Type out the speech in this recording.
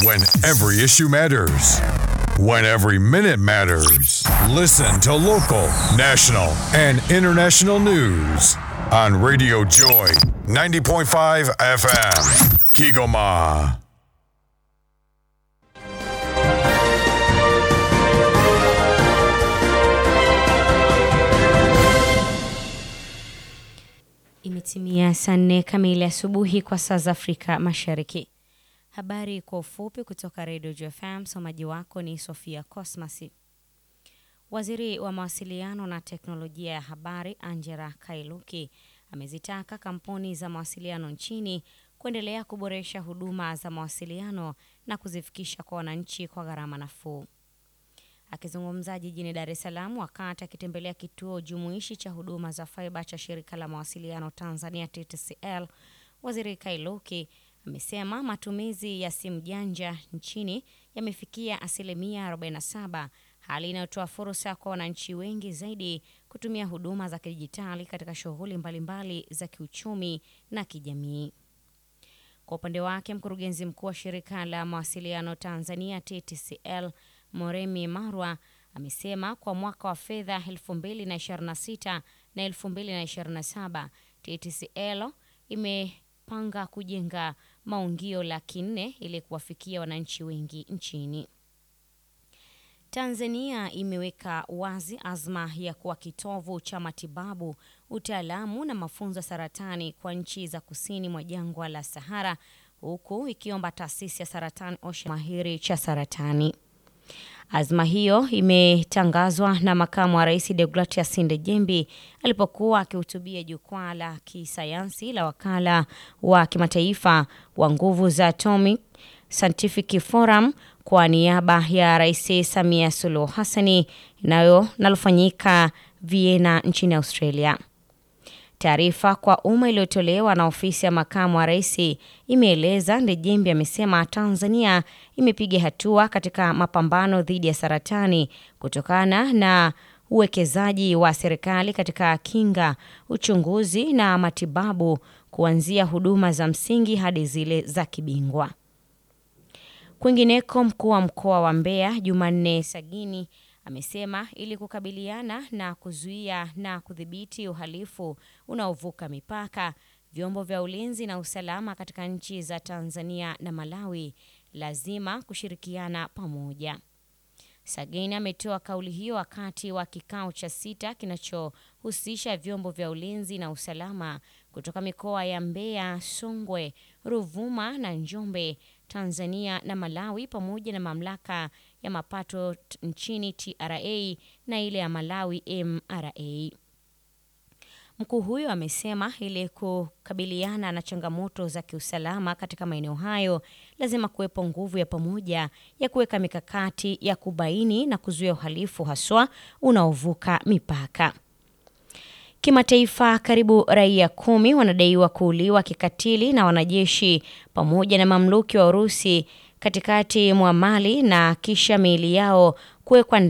When every issue matters. When every minute matters. Listen to local, national, and international news on Radio Joy 90.5 FM. Kigoma. Imetimia saa nne kamili asubuhi kwa saa za Afrika Mashariki. Habari kwa ufupi kutoka Radio JFM. Msomaji wako ni Sofia Cosmas. Waziri wa mawasiliano na teknolojia ya habari Angela Kailuki amezitaka kampuni za mawasiliano nchini kuendelea kuboresha huduma za mawasiliano na kuzifikisha kwa wananchi kwa gharama nafuu. Akizungumza jijini Dar es Salaam wakati akitembelea kituo jumuishi cha huduma za faiba cha shirika la mawasiliano Tanzania TTCL, Waziri Kailuki amesema matumizi ya simu janja nchini yamefikia asilimia 47, hali inayotoa fursa kwa wananchi wengi zaidi kutumia huduma za kidijitali katika shughuli mbalimbali za kiuchumi na kijamii. Kwa upande wake, mkurugenzi mkuu wa shirika la mawasiliano Tanzania TTCL Moremi Marwa amesema kwa mwaka wa fedha 2026 na 2027 TTCL imepanga kujenga maungio laki nne ili kuwafikia wananchi wengi nchini. Tanzania imeweka wazi azma ya kuwa kitovu cha matibabu, utaalamu na mafunzo ya saratani kwa nchi za kusini mwa jangwa la Sahara, huku ikiomba taasisi ya saratani Ocean mahiri cha saratani. Azma hiyo imetangazwa na makamu wa rais Deogratias Ndejembi alipokuwa akihutubia jukwaa la kisayansi la wakala wa kimataifa wa nguvu za atomic Scientific Forum kwa niaba ya Rais Samia Suluhu Hassani nayo nalofanyika Vienna nchini Australia. Taarifa kwa umma iliyotolewa na ofisi ya makamu wa rais imeeleza Ndejembi amesema Tanzania imepiga hatua katika mapambano dhidi ya saratani kutokana na uwekezaji wa serikali katika kinga, uchunguzi na matibabu kuanzia huduma za msingi hadi zile za kibingwa. Kwingineko, mkuu wa mkoa wa Mbeya Jumanne Sagini amesema ili kukabiliana na kuzuia na kudhibiti uhalifu unaovuka mipaka, vyombo vya ulinzi na usalama katika nchi za Tanzania na Malawi lazima kushirikiana pamoja. Sagini ametoa kauli hiyo wakati wa kikao cha sita kinachohusisha vyombo vya ulinzi na usalama kutoka mikoa ya Mbeya, Songwe, Ruvuma na Njombe, Tanzania na Malawi pamoja na mamlaka ya mapato nchini TRA na ile ya Malawi MRA. Mkuu huyo amesema ili kukabiliana na changamoto za kiusalama katika maeneo hayo lazima kuwepo nguvu ya pamoja ya kuweka mikakati ya kubaini na kuzuia uhalifu haswa unaovuka mipaka. Kimataifa, karibu raia kumi wanadaiwa kuuliwa kikatili na wanajeshi pamoja na mamluki wa Urusi katikati mwa Mali na kisha miili yao kuwekwa